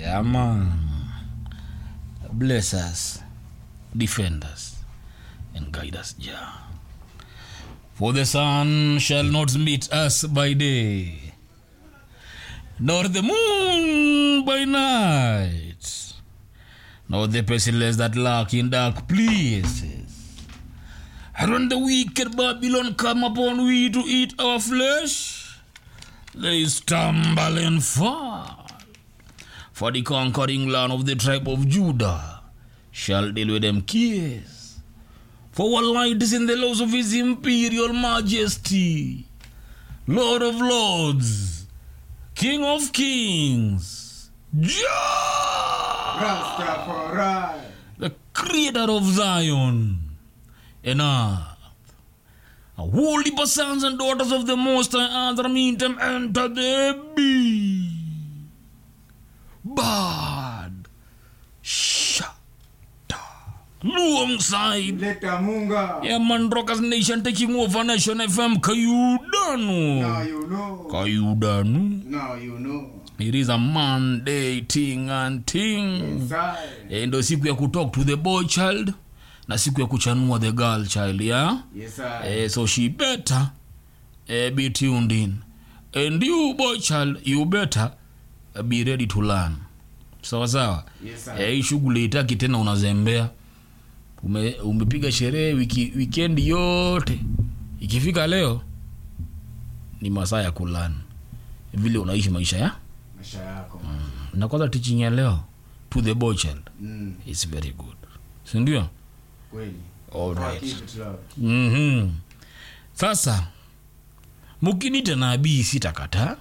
Yeah, man. Bless us, defend us, and guide us, Jah. For the sun shall not meet us by day, nor the moon by night, nor the pestilence that lurk in dark places. And when the wicked Babylon come upon we to eat our flesh, they stumble and fall. For the conquering land of the tribe of Judah shall deal with them kiss. For what light is in the laws of his imperial majesty, Lord of lords, King of kings, Jah, Rastafari. the creator of Zion and earth. A holy sons and daughters of the Most High Other meet them enter the bee. Bad. Shut. Alongside. Leta Munga. Yeah, man, Rockers Nation taking over Nation FM. Kayudanu. Now you know. Kayudanu. Now you know. It is a Monday thing and thing. Inside. Eh, ndo siku ya kutalk to the boy child na siku ya kuchanua the girl child yeah? Yes, sir. eh, so she better eh, be tuned in and you boy child you better eh, be ready to learn sawa sawa Yes, sir. eh, hii shughuli itaki tena unazembea Ume, umepiga sherehe wiki, weekend yote ikifika leo ni masaa ya kulan vile unaishi maisha ya Maisha yako. na kwanza teaching ya leo to the boy child Mm. is very good sindio Kweli. Alright. Keep it love. mm-hmm. sasa mukinita nabii sitakataa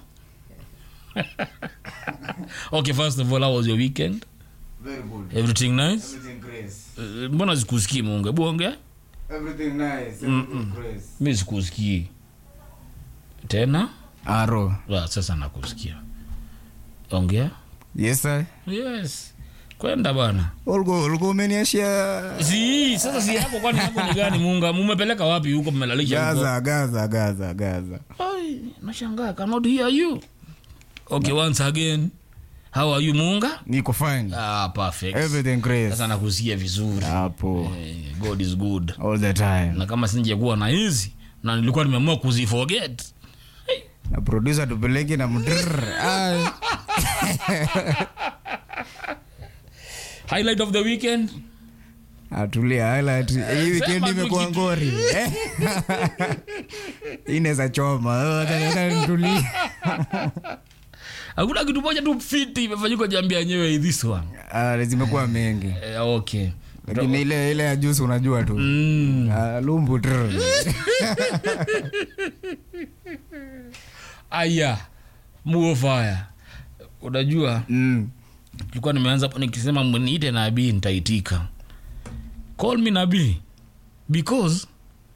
okay first of all how was your weekend Very good. everything nice Everything grace. Eh, mbona sikusikii munge buonge Everything nice. Everything grace. mi sikusikii tena Aro. Ah, sasa nakusikia ongea Yes, sir. yes kwenda bana Ulikuwa ulikuwa umeniashia si sasa si yako kwani yako ni gani munga mumepeleka wapi huko mmelalisha huko? Gaza, Gaza, Gaza, Gaza. Ai, nashangaa cannot hear you okay once again how are you munga Niko fine. ah perfect Everything grace. sasa nakusikia vizuri Hapo. eh, god is good All the time. na kama singekuwa na hizi na nilikuwa nimeamua kuziforget Na producer tupeleke na mdrr. Ai. highlight of the weekend Atulia highlight. Hii weekend Sema imekuwa tu kitu. ngori. Eh? Hii inaweza choma. Oh, acha- acha nitulie. hakuna kitu moja tu fiti imefanyika jambia yenyewe this one Ah, zimekuwa mengi. eh, okay Lakini ile ile ya juice unajua tu. mm. Ah, lumbu trr. aya muofaya unajua Mm. tulikuwa nimeanza hapo nikisema mniite nabii nitaitika call me nabii because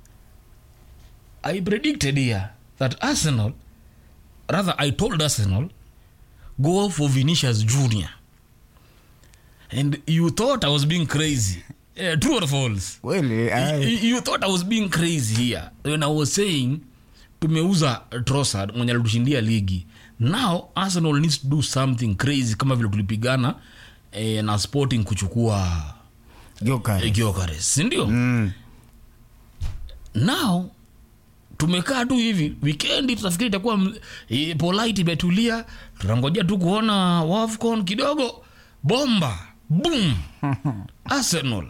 i predicted here that arsenal rather i told arsenal go for vinicius junior and you thought i was being crazy uh, true or false Kweli, ai. you, you thought i was being crazy here when i was saying tumeuza trosad mwenye alitushindia ligi now arsenal needs to do something crazy kama vile tulipigana eh, na sporting kuchukua Gyoka. eh, Gyökeres, sindio Mm. now tumekaa tu hivi wikendi tutafikiri itakuwa m- eh, polite imetulia tunangojea tu kuona wafcon kidogo bomba boom arsenal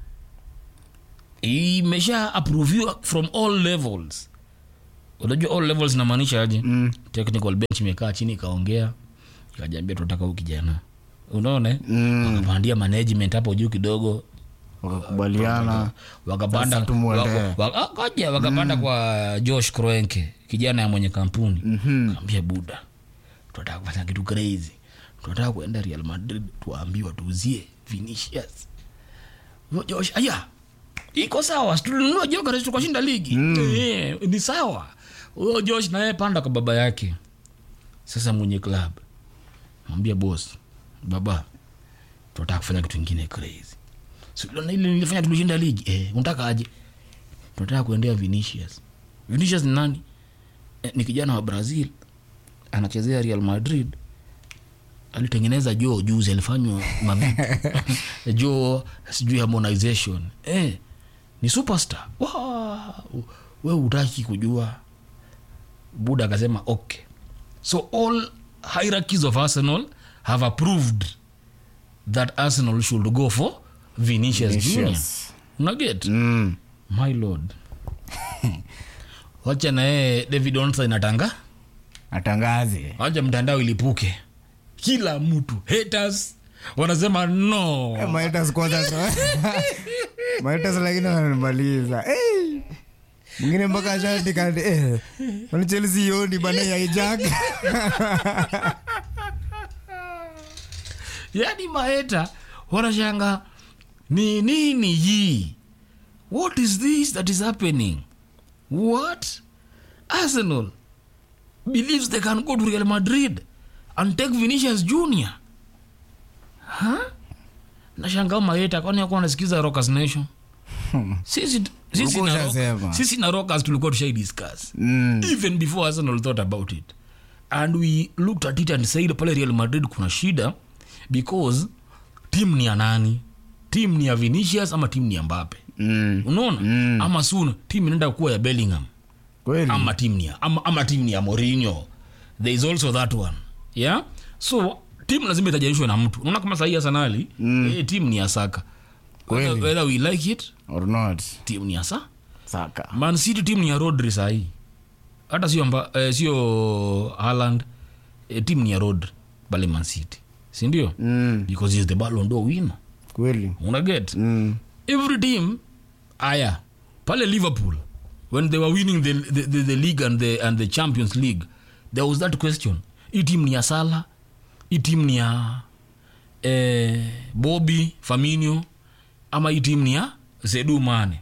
imesha approviwa from all levels unajua all levels inamaanisha aje Mm. technical bench imekaa chini ikaongea ikajambia tunataka huu kijana unaona eh? Mm. wakapandia management hapo juu kidogo Wakakubaliana. wakapanda Sasa tumuendee. waka- waka- ah, ngoja wakapanda kwa josh kroenke kijana ya mwenye kampuni Mhm. kaambia buda tunataka kufanya kitu crazy tunataka kuenda real madrid tuambiwa tuuzie vinicius Huyo josh aya iko sawa si tulinunua jokeres tukashinda ligi Eh, ni sawa huyo josh naye panda kwa baba yake sasa mwenye club mwambia bos baba tunataka kufanya kitu ingine crazy Si uliona ile nilifanya tulishinda ligi eh, unataka aje tunataka kuendea vinicius vinicius ni nani eh, ni kijana wa brazil anachezea real madrid alitengeneza joo juzi alifanywa mavitu joo sijui harmonization eh, ni superstar wow. we utaki kujua buda akasema okay so all hierarchies of arsenal have approved that arsenal should go for vinicius, junior Vinicius. unaget Mm. my lord wacha naye david onsa inatanga atangaze wacha mtandao ilipuke kila mtu haters wanasema no Eh, Maitas kwanza Maitas lakini wanamaliza Eh, mwingine mpaka ashaandika eh, kwani Chelsea yoni bana yaijaka yani maeta wanashanga ni nini hii what is this that is happening what arsenal believes they can go to real madrid and take vinicius junior huh? nashanga maeta kwani akuwa nasikiza rockers nation sisi, sisi, Ulikuwa na ushasema. rock, sisi na rockers tulikuwa tushai discuss Mm. even before arsenal thought about it and we looked at it and said pale real madrid kuna shida because tim ni ya nani tim ni ya vinicius ama tim ni ya mbape Mm. unaona Mm. ama soon tim inaenda kuwa ya bellingham kweli ama tim ni ya ama, ama tim ni ya Mourinho there is also that one yeah so tim lazima itajanishwe na mtu unaona kama sahii arsenali mm. eh, tim ni ya saka whether, Kweli. whether we like it or not tim ni ya sa saka man city team ni ya rodri sahii hata sio amba, eh, sio haland eh, team ni ya rodri pale man city sindio mm. because he is the ballon d'or winner kweli unaget mm. every team aya pale liverpool when they were winning the, the, the, the league and the, and the champions league there was that question hii team ni ya sala hii team ni ya eh, bobby faminio ama hii team ni ya zedu mane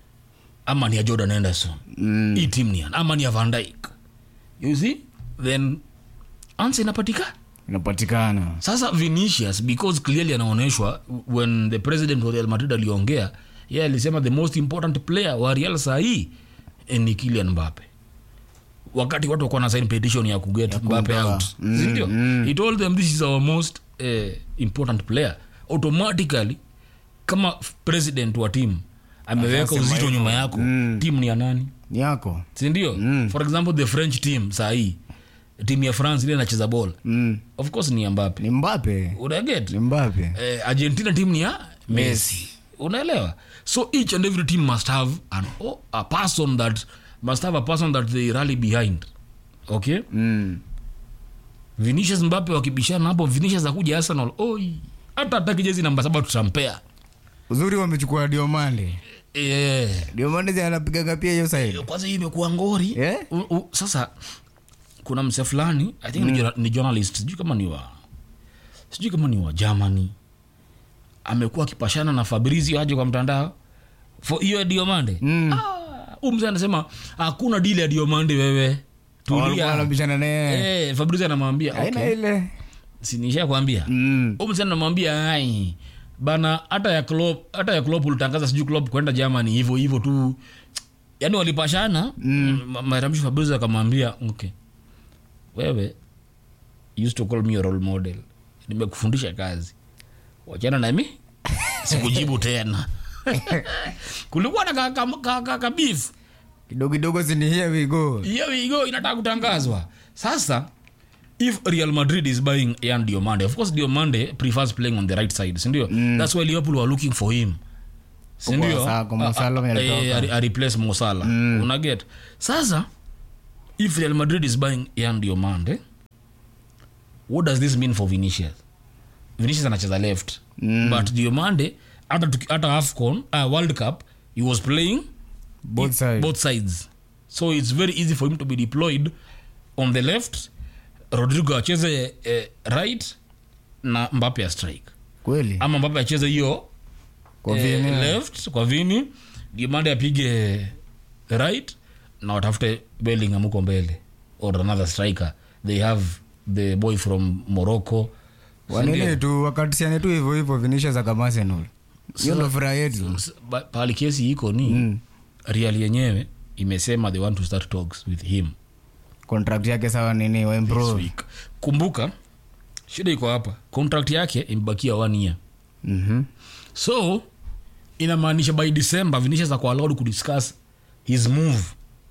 ama ni ya jordan anderson Mm. hii team ni ya ama ni ya van Dijk. you see then answer inapatikana inapatikana sasa vinicius because clearly anaonyeshwa when the president wa real madrid aliongea ye alisema the most important player wa real sahii eh, ni kilian mbape wakati watu wakuwa na sign petition ya kuget mbape kumtoa. out Mm, sindio mm. he told them this is our most eh, important player automatically kama f- president wa team ameweka Akasema uzito hivyo. nyuma yako Mm. team ni ya nani ni yako sindio Mm. for example the french team sahii team ya france ile inacheza ball mm. of course ni ya mbape ni mbape unaget ni mbape eh, argentina team ni ya messi unaelewa so each and every team must have an, oh, a person that must have a person that they rally behind okay mm. vinicius mbape wakibishana hapo vinicius akuja arsenal oi hata ataki jezi namba saba tutampea uzuri wamechukua diomande eh, diomande zi anapigaga pia hiyo saidi kwanza hii imekuwa ngori Eh? U, u, sasa kuna mse fulani i think ni, journal- ni journalist sijui kama ni wa sijui kama ni wa germany amekuwa akipashana na fabrizio aje kwa mtandao for hiyo ya diomande Mm. ah, huyu mzee anasema hakuna dili ya diomande wewe walikuwa tulia wanabishana naye eh, fabrizio anamwambia aina okay. ile sinisha kwambia Mm. huyu mzee anamwambia ai bana hata ya club hata ya club ulitangaza sijui club kwenda germany hivyo hivyo tu yaani walipashana mm. matamshi fabrizio akamwambia okay wewe you used to call me your role model nimekufundisha kazi wachana nami sikujibu tena kulikuwa na kabif ka, ka, ka beef. kidogo kidogo sini here we go hiyo wigo inataka kutangazwa sasa if real madrid is buying yan diomande of course diomande prefers playing on the right side sindio mm. that's why liverpool were looking for him sindio Kwa Sa- kwa Mo Salah A- a- alitoka. a- a- a replace mosala mm. unaget sasa if real madrid is buying yan diomande what does this mean for vinicius vinicius anacheza left mm. but diomande hata tuki- hata afcon uh, world cup he was playing both sides both sides so it's very easy for him to be deployed on the left rodrigo acheze eh, right na mbape ya strike kweli ama mbape acheze hiyo kwa eh, vini left kwa vini dimande apige right na watafute bellingham huko mbele or another striker they have the boy from morocco wanene tu wakatisiane tu hivyo hivyo vinisha za kamasenol hiyo ndo furaha yetu S- ba- pahali kesi iko ni mm. real yenyewe imesema they want to start talks with him contract yake sawa nini this waimprove week kumbuka shida iko hapa contract yake imebakia one year Mhm. so inamaanisha by december vinicius ako allowed kudiscuss his move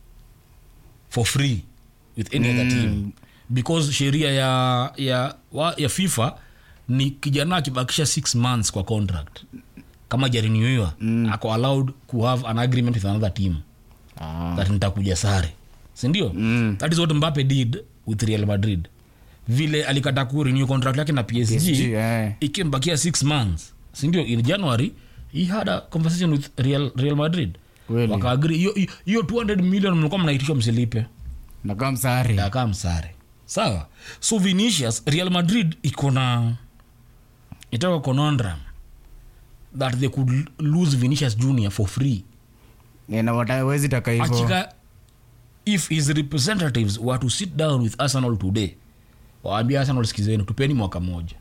for free with any other team because sheria ya ya wa, ya fifa ni kijana akibakisha six months kwa contract kama jariniwiwa mm. ako allowed ku have an agreement with another team Ah. that nitakuja sare sindio Mm. that is what mbape did with real madrid vile alikata kurenew contract yake na psg, PSG, eh. ikimbakia six months sindio in january he had a conversation with real, real madrid Kweli. wakaagri hiyo hiyo 200 million mlikuwa mnaitishwa msilipe nakaa msari akaa msare sawa so vinicius real madrid iko na itaka conundrum that they could lose vinicius junior for free Eh, na watawezi taka hivo akika if his representatives were to sit down with arsenal today waambia arsenal sikizeni tupeni mwaka moja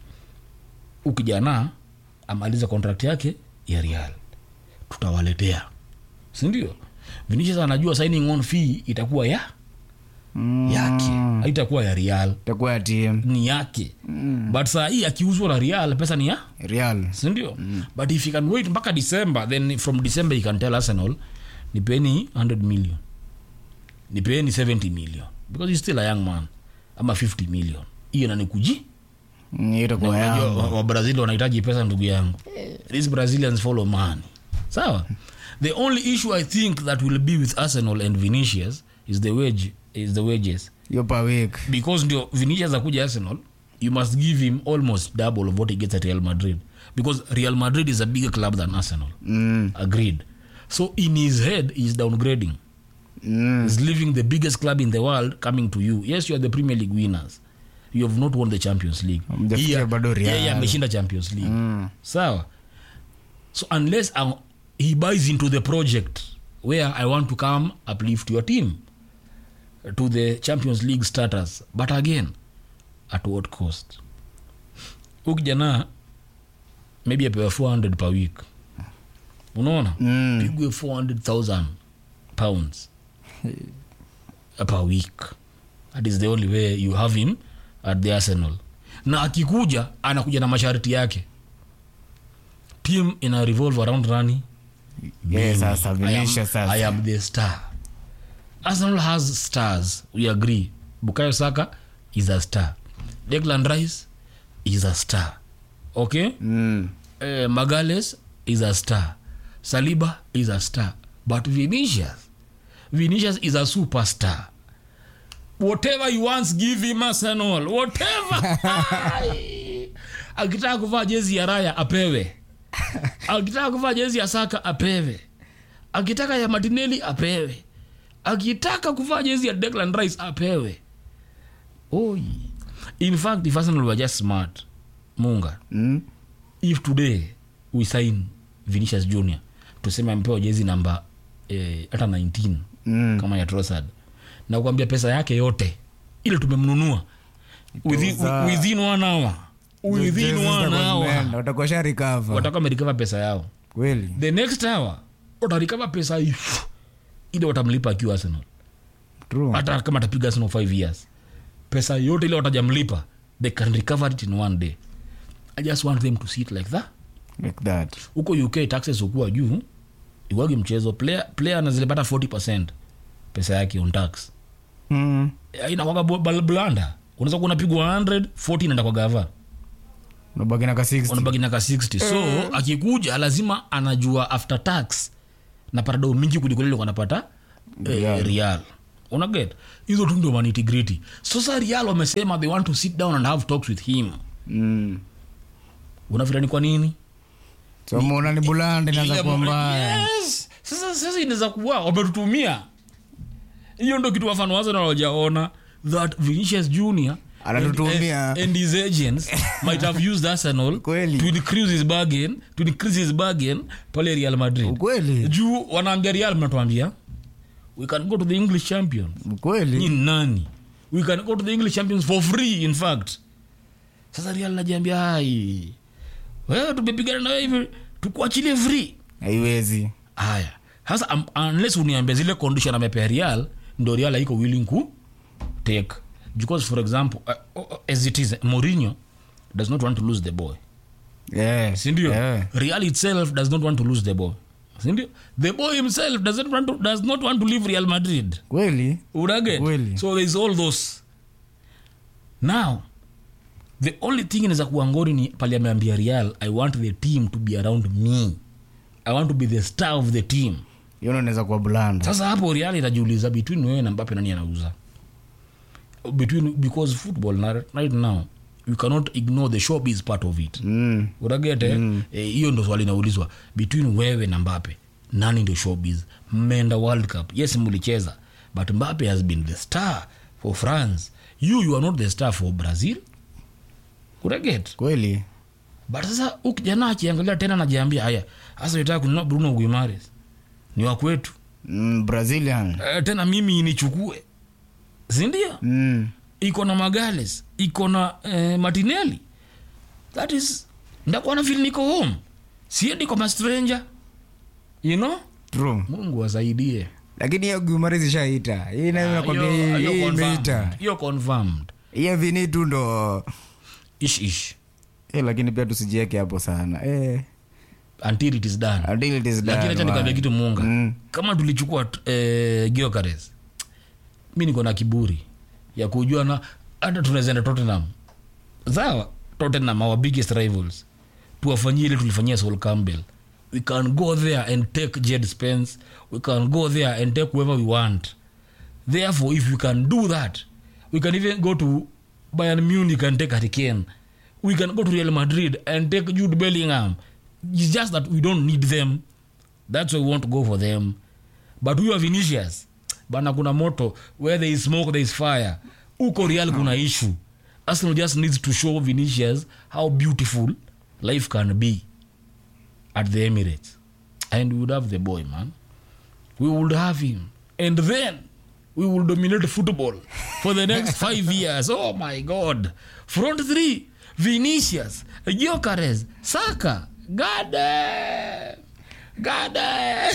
ukijana amaliza contract yake ya real tutawaletea sindio vinicius anajua signing on fee itakuwa ya yake haitakuwa ya real takuwa ya team ni yake mm. but saa hii akiuzwa na real pesa ni ya real sindio mm. but if you can wait mpaka december then from december you can tell arsenal nipeni 100 million nipeni 70 million because he's still a young man ama 50 million hiyo nanikuji Mm, hiyo itakuwa yangu wabrazil wanahitaji pesa ndugu yangu these brazilians follow money sawa the only issue i think that will be with arsenal and vinicius is the wage is the wages hiyo per week because ndio vinicius akuja arsenal you must give him almost double of what he gets at real madrid because real madrid is a bigger club than arsenal mm. agreed so in his head he's downgrading Mm. he's leaving the biggest club in the world coming to you yes you are the premier league winners you have not won the champions league Hamjafikia Yeye- bado Real. yeye ameshinda champions league Mm. sawa so unless uh, he buys into the project where i want to come uplift your team to the champions league status but again at what cost ukijana maybe apewa 400 per week unaona Mm. pigwe 400000 pounds per week that is the only way you have him at the arsenal na akikuja anakuja na masharti yake team ina revolve around rani Yeah, sasa I am, Vinicius sasa. I am the star arsenal has stars we agree bukayo saka is a star declan rice is a star okay Mm. uh, magales is a star saliba is a star but vinicius vinicius is a superstar whatever you wants give him arsenal whatever akitaka kuvaa jezi ya raya apewe akitaka kuvaa jezi ya saka apewe akitaka ya matineli apewe akitaka kuvaa jezi ya declan rice apewe Oi. in fact if arsenal were just smart munga Mm. if today we sign vinicius junior tuseme amepewa jezi namba eh, hata 19 Mm. kama ya trosad na kuambia pesa yake yote ile tumemnunua within, Itoza. within one hour within Jezi one zitakuwa zimeenda, hour watakuwa sha recover. watakuwa wamerikava pesa yao kweli the next hour watarikava pesa hii, ile watamlipa akiwa arsenal True. hata kama atapiga arsenal 5 years pesa yote ile watajamlipa they can recover it in one day i just want them to see it like that like that huko uk taxes ukuwa juu iwagi mchezo player, player anazilipata 40 pesa yake on tax mm. inakwaga blanda unaweza kuwa unapigwa 100 40 inaenda kwa gava unabaki na ka 60 unabaki na ka 60 so akikuja lazima anajua after tax napata doo mingi kuliko lile anapata eh, Real. real unaget hizo tu ndio manitigrity sasa real wamesema they want to sit down and have talks with him mm. unafikira ni kwa nini so muona ni bulanda inaanza Ile kuwa mo- mbaya yes. sasa sasa inaweza kuwa wametutumia hiyo ndo kitu wafano wazo nawajaona that vinicius junior Anatutumia. and, and his agents might have used arsenal Kweli. to increase his bargain to increase his bargain pale real madrid ukweli juu wanaambia real mnatuambia we can go to the english champions ni ukweli nani we can go to the english champions for free in fact sasa real najiambia hai wewe tumepigana na wewe hivi tukuachilie free haiwezi haya sasa um, unless uniambia zile condition amepea real ndo real haiko willing ku take because for example uh, uh, as it is Mourinho does not want to lose the boy Yeah. sindio Yeah. real itself does not want to lose the boy sindio the boy himself doesn't want to, does not want to leave real madrid kweli unaget Kweli. so there's all those now the only thing inaweza kuwa ngori ni pale ameambia real i want the team to be around me i want to be the star of the team hiyo unaweza kuwa blanda sasa hapo real itajiuliza between wewe na mbape nani anauza between because football na, right now you cannot ignore the showbiz part of it mm. uragete Eh, hiyo ndo swali inaulizwa between wewe na mbape nani ndio showbiz mmeenda world cup yes mlicheza but mbape has been the star for france you you are not the star for brazil uraget kweli but sasa huyu kijana akiangalia tena najiambia haya hasa nataka kununua bruno guimares ni wa kwetu mm, brazilian Eh, tena mimi nichukue sindio mm. iko na magales iko na eh, martinelli that is ndakuwa na feel niko home siendi kwa mastranger you know true mungu asaidie lakini hiyo gumari zishaita hii nayo nakwambia Hiyo- hii- hiyo hii confirmed. imeita hiyo confirmed hiyo vini tu ndo ish ish eh, lakini pia tusijieke hapo sana eh, until it is done until it is lakini done, acha nikwambia man. kitu munga Mm. kama tulichukua eh, giokares mi niko na kiburi ya kujua na hata tunaweza enda tottenham sawa tottenham our biggest rivals tuwafanyie ile tulifanyia sol campbell we can go there and take jed spence we can go there and take whoever we want therefore if we can do that we can even go to bayern munich and take hurricane we can go to real madrid and take jude bellingham it's just that we don't need them that's why we want to go for them but huyo vinicius bana kuna moto where there is smoke there is fire uko real kuna issue arsenal just needs to show vinicius how beautiful life can be at the emirates and we would have the boy man we would have him and then we will dominate football for the next five years oh my god front three vinicius Gyökeres, saka gade gade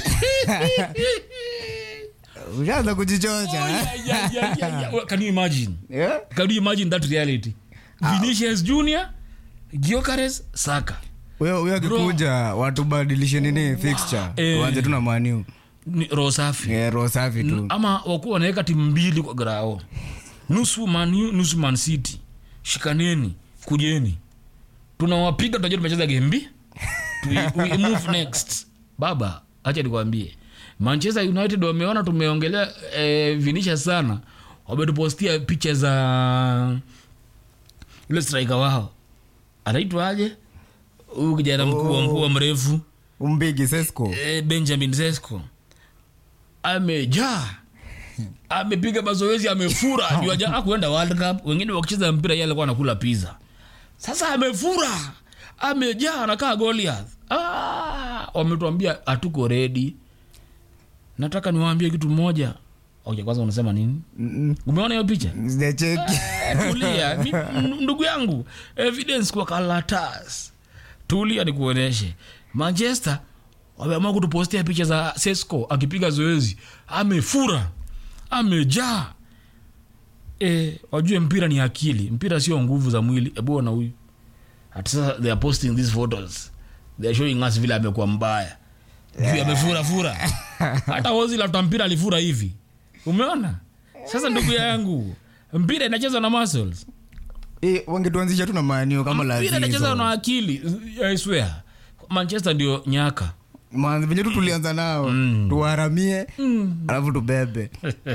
ushaanza kujichocha eh? yeah, yeah, yeah, yeah, yeah. Well, can you imagine Yeah? can you imagine that reality vinicius junior Gyökeres, saka huyo huyo akikuja watubadilishe nini fixture Eh. tuanze tu na maniu ni roho safi Eh, roho safi tu ama wakuwa wanaweka timu mbili kwa grao nusu man U, nusu man city shikaneni kujeni tunawapiga tunajua tumecheza gembi we, we move next baba acha nikwambie manchester united wameona tumeongelea eh, vinisha sana wametupostia picha za yule striker wao anaitwaje huyu kijana mkubwa mkubwa mrefu umbigi sesco eh, benjamin zesco amejaa amepiga mazoezi amefura Juu haja- hakuenda world cup wengine wakicheza mpira yeye alikuwa anakula pizza sasa amefura amejaa anakaa goliath ah, wametuambia hatuko redi nataka niwaambie kitu moja okay, kwanza unasema nini Mm-mm. umeona hiyo picha sijacheki Eh, tulia Mi- m- ndugu yangu evidence kwa kalatas tulia nikuonyeshe manchester wameamua kutupostia picha za sesco akipiga zoezi amefura amejaa e, wajue mpira ni akili mpira sio nguvu za mwili ebuona huyu hata sasa they are posting these photos they are showing us vile amekuwa mbaya juu amefura fura hata wozi la mpira alifura hivi umeona sasa ndugu yangu mpira inachezwa na muscles Eh, wangetuanzisha tu na maniu kama mpira inachezwa na lazizo akili i swear manchester ndio nyaka Manzi, venye tu tulianza nao tuwaharamie alafu tubebe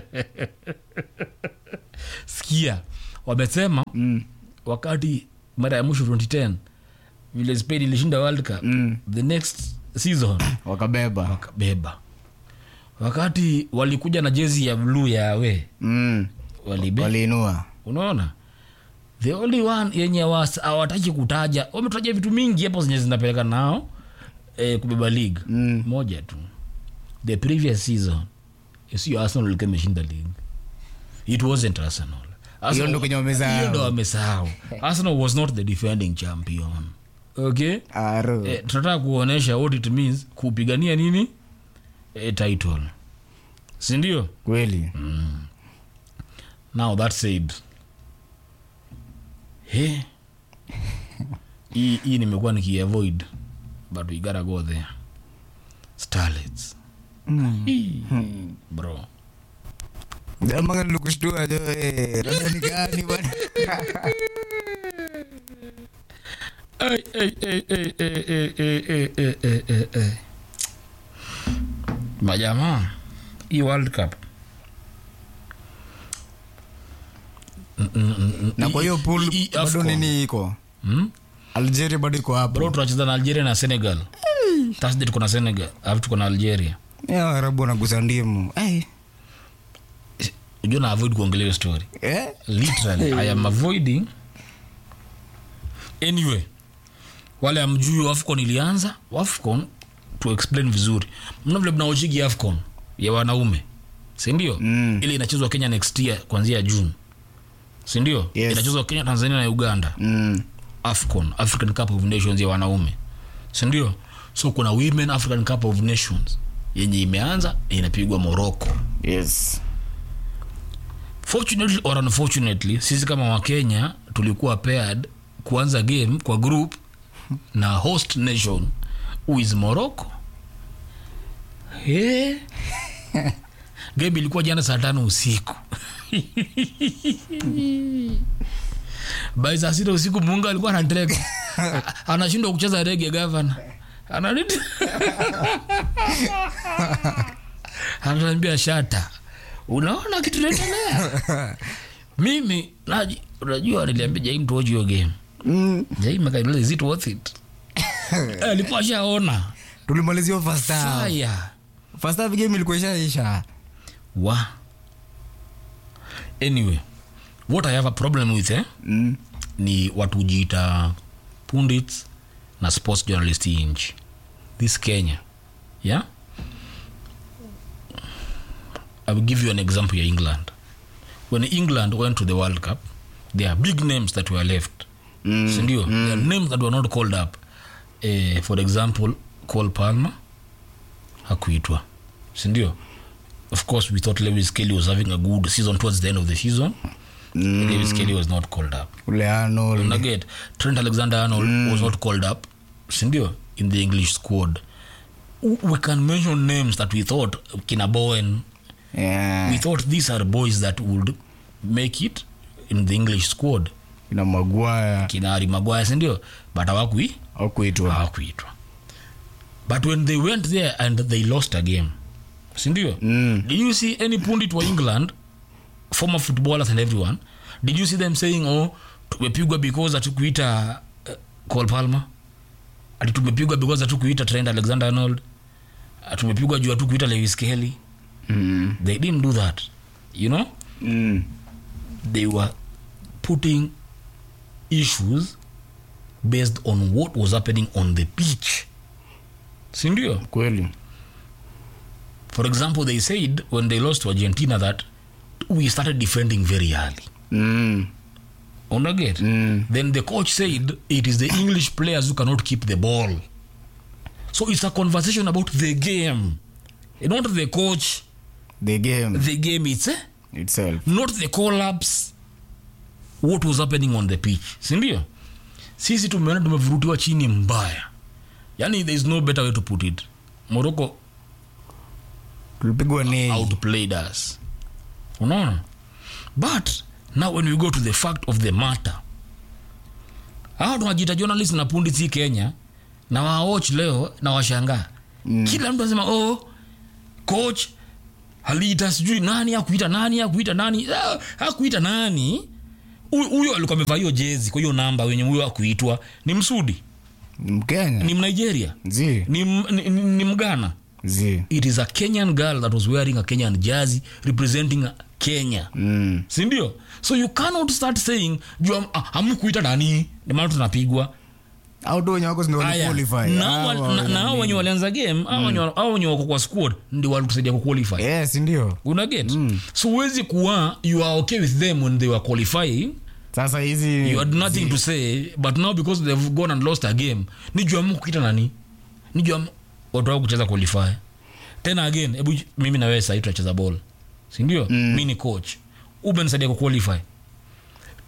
sikia wamesema Mm. wakati mara ya mwisho 2010 vile spain ilishinda world cup Mm. the next season wakabeba wakabeba wakati walikuja na jezi ya bluu ya we mm. walibe waliinua unaona the only one yenye was- hawataki kutaja wametaja vitu mingi hapo zenye zinapeleka nao eh, kubeba league Mm. moja tu the previous season sio arsenal ilikuwa imeshinda league it wasn't arsenal Arsenal- Hiyo ndo kwenye wamesahau. hiyo ndo wamesahau arsenal was not the defending champion okay aro eh, tunataka kuonyesha what it means kupigania nini eh, title sindio kweli now that said He. hii hii nimekuwa nikiavoid but we gotta go there starlets Hii. bro Jamanga nilikushtua jo eh, labda ni gani bwana. Ay, ay, ay, ay, ay, ay, ay, ay, ay, ay, ay, ay. majamaa hii world cup Mm, mm, mm, mm. Na kwa hiyo pool Hii- hii bado AFCON. nini iko? Hmm? Algeria bado iko bro hapo. tunacheza na algeria na senegal thursday tuko na senegal alafu tuko na algeria Ya Waarabu wanagusa ndimu. Eh. ujua na avoid kuongelea hiyo story Eh? literally i am avoiding anyway wale amjui afcon ilianza afcon to explain vizuri mna vile mnaochigi afcon ya wanaume sindio Mm. ile inachezwa kenya next year kuanzia june sindio Yes. inachezwa kenya tanzania na uganda Mm. afcon african cup of nations ya wanaume sindio so kuna women african cup of nations yenye imeanza inapigwa morocco Yes. fortunately or unfortunately sisi kama wakenya tulikuwa paired kuanza game kwa group na host nation who is morocco hey. game ilikuwa jana saa tano usiku by saa sita usiku munga alikuwa anateka anashindwa kucheza rege gavana ananit ananiambia shata unaona kitu naendelea mimi naji unajua niliambia jaim tuoji hiyo game Mm. jaim akaendelea is it worth it alikuwa ashaona Tulimalizia first half. fire First half game ilikuwa ishaisha. wa anyway what i have a problem with eh, Mm. ni watu hujiita pundits na sports journalist hii nchi this kenya yeah i will give you an example ya england when england went to the world cup there are big names that were left Mm. sindio there are names that were not called up eh, for example col palmer hakuitwa sindio of course we thought lewis kelly was having a good season towards the end of the season Mm. lewis kelly was not called up Ule Arnold. naget trent alexander arnold was not called up sindio in the english squad W- we can mention names that we thought kina bowen Yeah. we thought these are boys that would make it in the english squad Ina Maguire kina Harry Maguire sindio but hawakui au kuitwa. hawakuitwa but when they went there and they lost a game sindio Mm. did you see any pundit wa england former footballers and everyone did you see them saying oh tumepigwa because hatukuita uh, col palmer ati tumepigwa because hatukuita trent alexander arnold Ah, tumepigwa juu hatukuita lewis kelly Mm. they didn't do that you know Mm. they were putting issues based on what was happening on the pitch sindio Kweli. for example they said when they lost to argentina that we started defending very early Mm. unaget Mm. then the coach said it is the english players who cannot keep the ball so it's a conversation about the game not the coach The game the game it's eh? itself. not the collapse what was happening on the pitch sindio sisi tumeona tumevurutiwa chini mbaya yani there is no better way to put it morocco Tulipigwa nei. outplayed us unaona but now when we go to the fact of the matter hawa tunajita journalist na pundi si kenya na waoch leo na washangaa mm. kila mtu anasema oh coach aliita sijui nani akuita nani akuita nani Ah, hakuita nani Huyu- huyo alikuwa amevaa hiyo jezi kwa hiyo namba wenye huyo akuitwa ni msudi Mkenya. ni mnigeria Zi. ni, m- ni, ni, ni mgana Zi. it is a kenyan girl that was wearing a kenyan jersey representing kenya Mm. sindio so you cannot start saying juu am- ah, hamkuita nani ndio maana tunapigwa Au tu wenye wako ndio Aya, waliqualify. na hao Hawa wa- na- na hao wenye- wenye walianza game hao wenye- hao wenye wako kwa squad ndio walitusaidia kuqualify Yes, ndio. unaget so huwezi kuwa you are okay with them when they were qualifying Sasa hizi you had nothing to say but now because they've gone and lost a game ni juu amu kukita nani ni juu amu watu wao kucheza qualify tena again hebu mimi na wewe sahii tunacheza ball sindio mm. mi ni coach umenisaidia ku qualify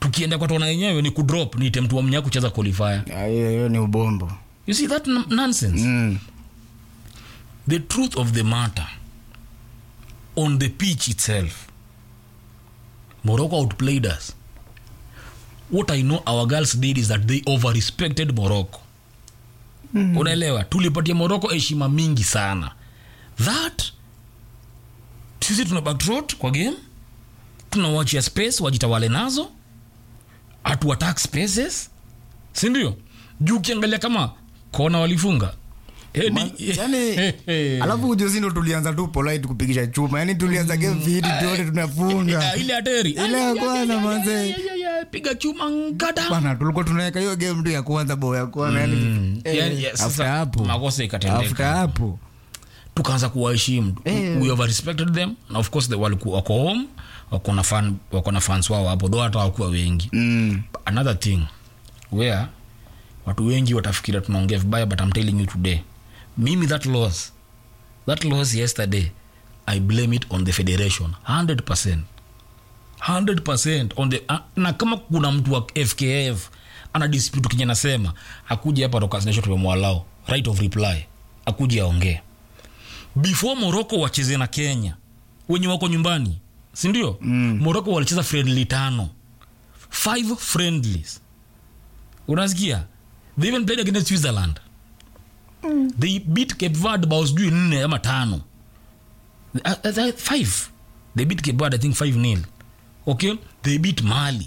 tukienda kwa tona yenyewe ni kudrop niite mtu wa mnya kucheza qualifier Ah, hiyo hiyo ni ubombo you see that n- nonsense mm. the truth of the matter on the pitch itself morocco outplayed us what i know our girls did is that they over respected morocco mm. unaelewa tulipatia morocco heshima mingi sana that sisi tuna backtrot kwa game tunawachia space wajitawale nazo hatu attack spaces sindio juu ukiangalia kama kona walifunga Heading- yani alafu ujuzi ndo tulianza tu polite kupigisha chuma yani tulianza game fiti tuote tunafunga Ah, ile hateri Ile ya kwanza, manze. piga chuma ngada bana tulikuwa tunaweka hiyo game tu ya kwanza bao ya kwanza yani eh, Yani, yeah, sasa after hapo makosa after ikatendeka hapo tukaanza kuwaheshimu Eh. we have respected them na of course they walikuwa wako home wako na fan wako na fans wao hapo though hata wakuwa wengi mm. another thing where watu wengi watafikiria tunaongea vibaya but I'm telling you today mimi that loss that loss yesterday i blame it on the federation 100% 100% on the uh, na kama kuna mtu wa fkf ana dispute kenye nasema akuja hapa rokasnation tumemwalao right of reply akuja aongee before morocco wacheze na kenya wenye wako nyumbani sindio mm. morocco walicheza friendly tano five friendlies unasikia they even played against switzerland mm. they beat cape verde bao sijui nne ama tano uh, uh, five they beat cape verde i think five nil okay they beat mali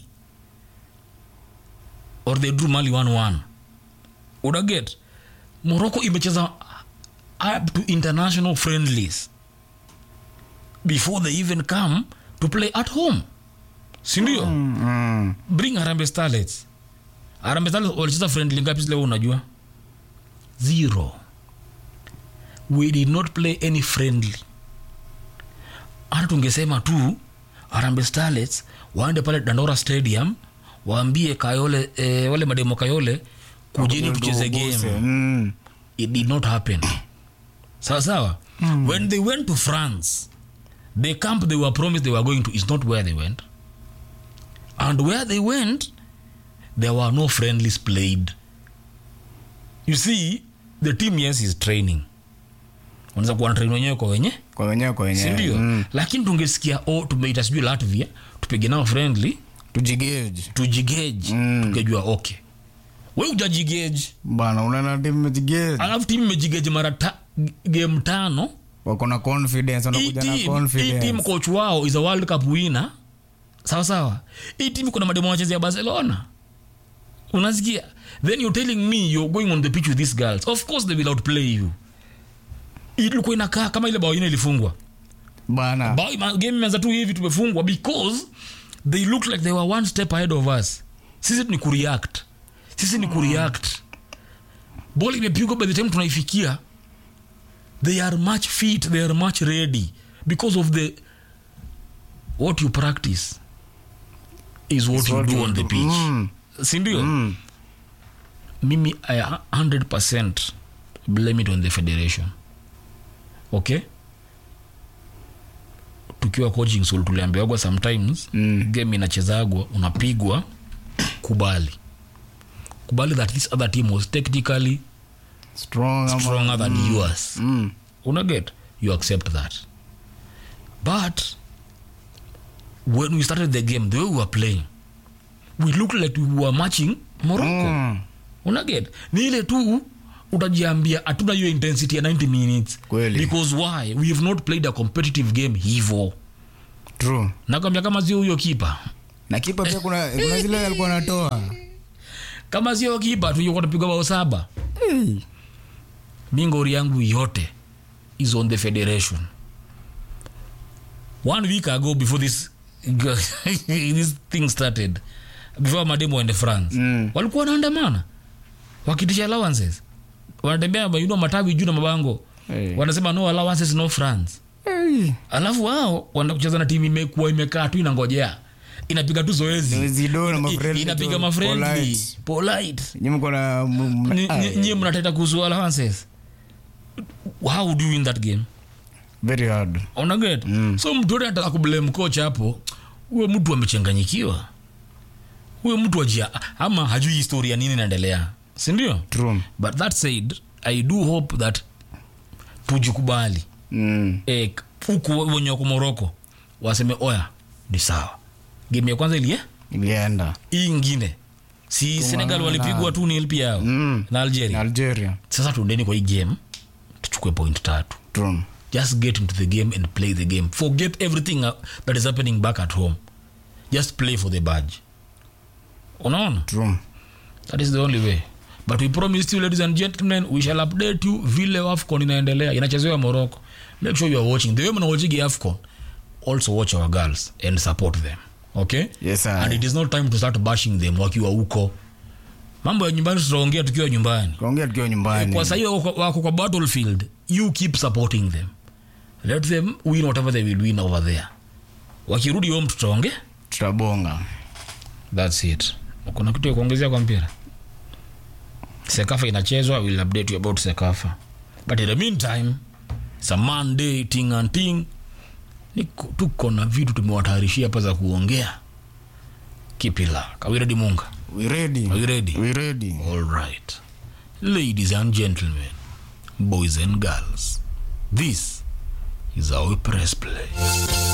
or they drew mali 1-1 unaget morocco imecheza up to international friendlies before they even come to play at home sindio mm. Mm. bring harambe starlets harambe starlets walicheza friendly ngapi leo unajua zero we did not play any friendly hata tungesema tu harambe starlets waende pale dandora stadium waambie kayole eh, wale mademo kayole kujeni tucheze game Mm. it did not happen sawa sawa mm. when they went to france the camp they were promised they were going to is not where they went and where they went there were no friendlies played you see the team yes is training unaweza kuwa na train wenyewe kwa wenye kwa wenyewe kwa wenyewe sindio mm. lakini tungesikia oh, tumeita sijui latvia tupige nao friendly tujigage tujigeji Mm. tukejua okay we ujajigeji bana unaona timu imejigage alafu timu imejigeji mara ta, game tano wako na confidence hii wanakuja na team- hii team confidence coach wao is a world cup winner sawa sawa hii timu kuna mademo wachezea barcelona unasikia then you're telling me you're going on the pitch with these girls of course they will outplay you ilikuwa inakaa kama ile bao ine ilifungwa bana bao ima- game imeanza tu hivi tumefungwa because they look like they were one step ahead of us sisi ni kureact sisi ni kureact ball imepigwa by the time tunaifikia they are much fit they are much ready because of the what you practice is what It's you what do you on the do. pitch Mm. sindio Mm. mimi i 100% blame it on the federation okay tukiwa coaching school tuliambiwagwa sometimes Mm. game inachezagwa unapigwa kubali kubali that this other team was technically strong ama- stronger than yours Mm. unaget you accept that but when we started the game the way we were playing we looked like we were matching morocco Mm. unaget ni ile tu utajiambia hatuna hiyo intensity ya 90 minutes Kweli. because why we have not played a competitive game hivo true nakwambia kama sio huyo kipa na kipa pia kuna, kuna zile alikuwa anatoa kama sio kipa tungekuwa tupiga bao saba mi ngori yangu yote is on the federation one week ago before this this thing started before mademo wende france Mm. walikuwa wanaandamana wakitisha allowances wanatembea mainua matawi juu na mabango Hey. wanasema no allowances no france Hey. alafu wao wanaenda kucheza na timu imekuwa imekaa tu inangojea inapiga tu zoezi Zido na I- mafriendly inapiga tu, mafriendly polite. polite Nyinyi mko na m- m- Ni- ah, ni- nyie mnateta kuhusu allowances how would you win that game very hard unaget mm. so mtu yote anataka kublame coach hapo huyo mtu amechanganyikiwa huyo mtu ajia ama hajui historia nini inaendelea sindio True. but that said i do hope that tujikubali Mm. e, huku wenye wako moroko waseme oya ni sawa game ya kwanza ilie ilienda hii ingine si senegal walipigwa tu nil pia yao Mm. na na algeria algeria sasa tuendeni kwa hii game tuchukue point tatu True. just get into the game and play the game forget everything uh, that is happening back at home just play for the badge unaona True. that is the only way but we promise you ladies and gentlemen we shall update you vile afcon inaendelea inachezewa morocco make sure you are watching the way mnawachigi afcon also watch our girls and support them okay Yes, sir. and it is not time to start bashing them wakiwa huko mambo ya nyumbani tutaongea tukiwa nyumbani kaongea tukiwa nyumbani kwa sahii wako wako kwa battlefield you keep supporting them let them win whatever they will win over there wakirudi home tutaonge tutabonga thats it kuna kitu ya kuongezea kwa mpira sekafa inachezwa will update you about sekafa but in the meantime sa monday ting and ting Niko- tuko na vitu tumewatayarishia hapa za kuongea kipila kawiredi munga we ready are you ready we ready All right. Ladies and gentlemen, boys and girls, this is our press play.